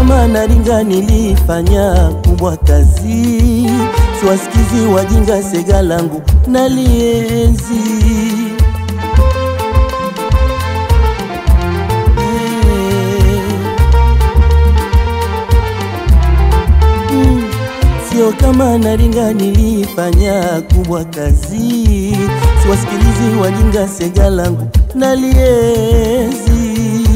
kama naringa nilifanya kubwa kazi, siwasikizi wajinga sega langu nalienzi. Mm, Sio kama naringa nilifanya kubwa kazi, siwasikilizi wajinga sega langu nalienzi.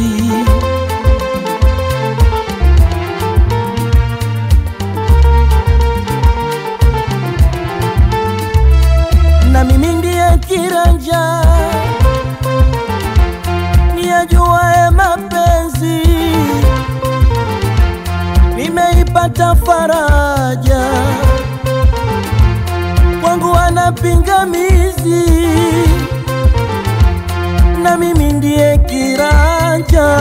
na mimi ndiye kiranja niyajuae mapenzi, nimeipata faraja kwangu ana pingamizi, na mimi ndiye kiranja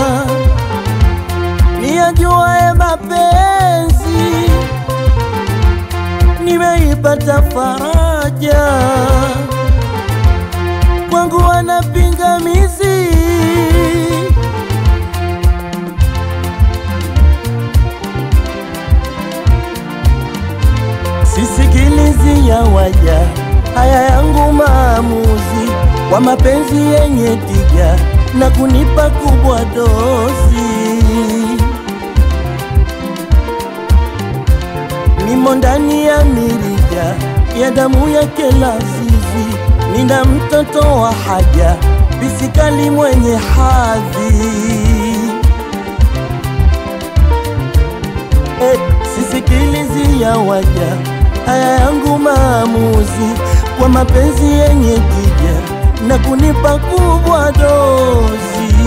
niyajuae mapenzi nimeipata faraja kwangu wana pingamizi sisikilizi ya waja haya yangu maamuzi kwa mapenzi yenye tija na kunipa kubwa dozi nimo ndani ya mirija ya damu yake lazizi, nina mtoto wa haja bisikali mwenye hadhi eh, sisikilizi ya waja haya yangu maamuzi kwa mapenzi yenye tija na kunipa kubwa dozi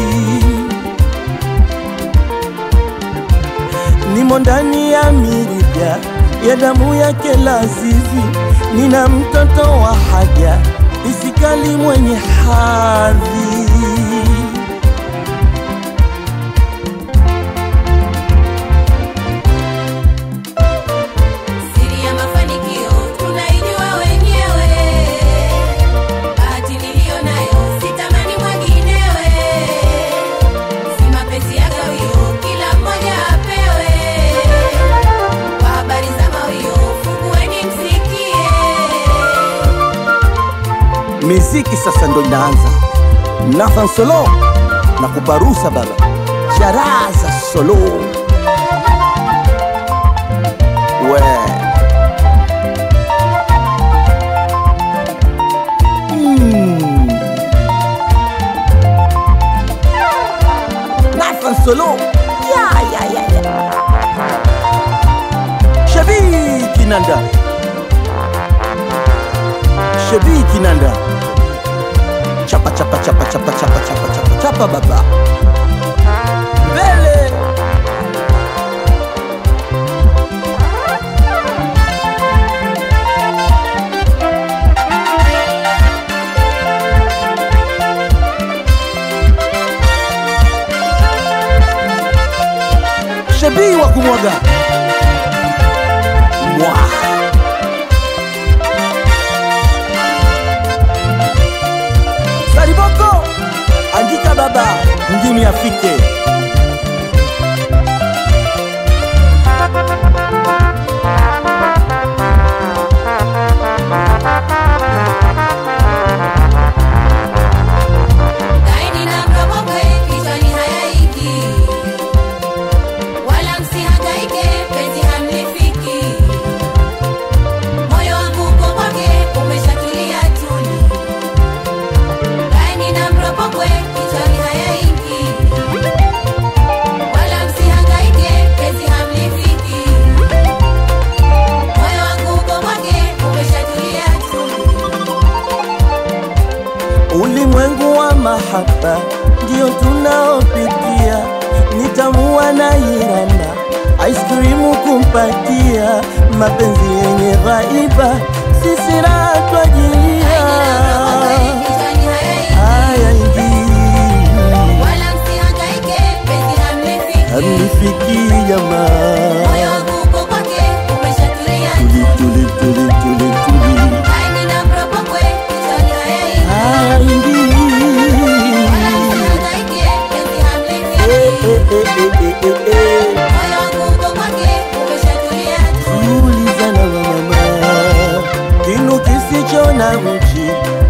nimo ndani ya mirija ya damu yake lazizi, nina mtoto wa haja bisikali mwenye hadhi. Siri ya mafanikio tunaijua wenyewe, bahati niliyo nayo sitamani mwenginewe, si mapenzi ya gawio, kila mmoja apewe. Kwa habari za mawio, fungueni msikie. Miziki sasa ndo inaanza. Nathan Solo na kuparusa baba Charaza Solo we Mm. Nathan Solo ya, ya, ya, ya. Shabiki Nanda Shabiki Nanda chapa chapa chapa chapa chapa chapa chapa chapa baba mbele shebii wa kumwaga mwa Sariboko, andika baba, mjini afike. Kaeni na mrobokwe, kichwani hayaiki. Wala msihangaike, penzi hamlifiki. Moyo wangu uko kwake, umeshatulia tuli. Kaeni na mrobokwe, kichwani hayaiki. Wala msihangaike, penzi hamlifiki. Moyo wangu uko kwake, umeshatulia tuli. Ulimwengu wa mahaba ndio tunaopitia, nitamua na irana ice cream kumpatia, mapenzi yenye ghaiba, sisi raha twajilia. Kichwani hayaiki. Haya ingii Wala msihangaike, penzi hamlifiki. hamnifiki jamaa, Moyo wangu uko kwake, umeshatulia tuli tuli tuli tuli tuli, Kaeni na mrobokwe, kichwani hayaiki. haya ingii Wala msihangaike, penzi Eh, hamlifiki. eh, eh, eh, eh, eh, eh.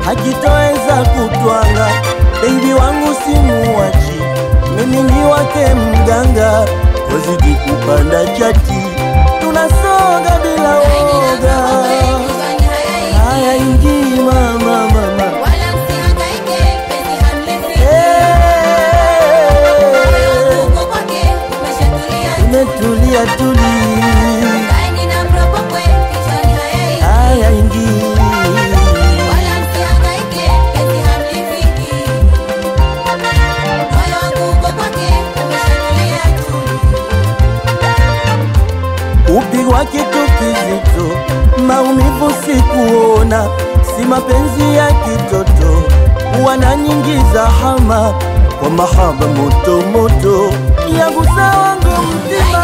hakitoweza kutwanga. Baby wangu simuwachi, mimi ni wake mganga, wazidi kupanda chati, tunasonga bila Laini na woga. mraba kwe kichwani hayaingi. Haya ingi mama mama, Wala msihangaike, penzi hamlifiki. Moyo hey, uko kwake, umeshatulia. umetulia tuli, Laini na mraba kwe kichwani hayaingi. haya ingi Wala msihangaike, penzi hamlifiki. Moyo wangu uko kwake, umeshatulia tu. upigwa kitu kizito, maumivu sikuona, si mapenzi ya kitoto, wana nyingi za hama kwa mahaba moto moto yangu sawangu mzima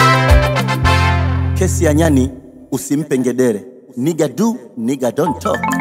kesi ya nyani usimpe ngedere, niga do niga don't talk.